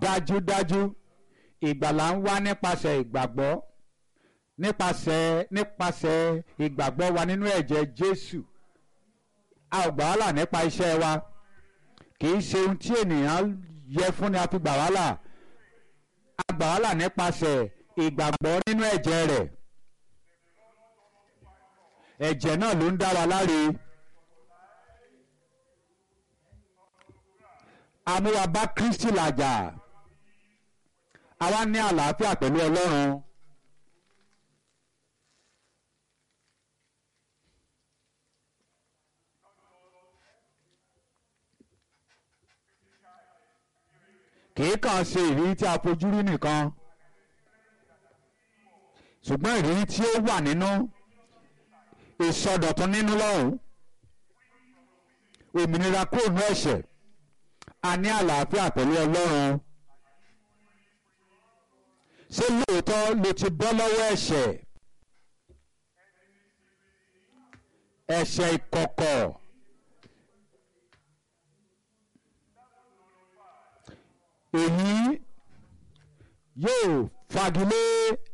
dájúdájú ìgbàlà ń wá nípasẹ̀ ìgbàgbọ́ nípasẹ̀ nípasẹ̀ ìgbàgbọ́ wa nínú ẹ̀jẹ̀ Jésù a ò gbà wá là nípa iṣẹ́ wa kì í ṣe ohun tí ènìyàn yẹ fún ni a fi gbà wá là a gbà wá là nípasẹ̀ ìgbàgbọ́ nínú ẹ̀jẹ̀ rẹ̀ ẹ̀jẹ̀ náà ló ń dá wa láre amúwa bá Kristi làjà àwa ní àlàáfíà pẹ̀lú Ọlọ́run. kìí kàn ṣe ìrírí tí a fojú rí nìkan ṣùgbọ́n ìrírí tí ó wà nínú ìsọdọ̀tun nínú lọ́hùn òmìnira kúrò ní ẹ̀ṣẹ̀ a ní àlàáfíà pẹ̀lú Ọlọ́run ṣé lóòótọ́ ló ti bọ́ lọ́wọ́ ẹ̀ṣẹ̀ ẹ̀ṣẹ̀ ìkọ̀kọ̀ èyí yóò fagilé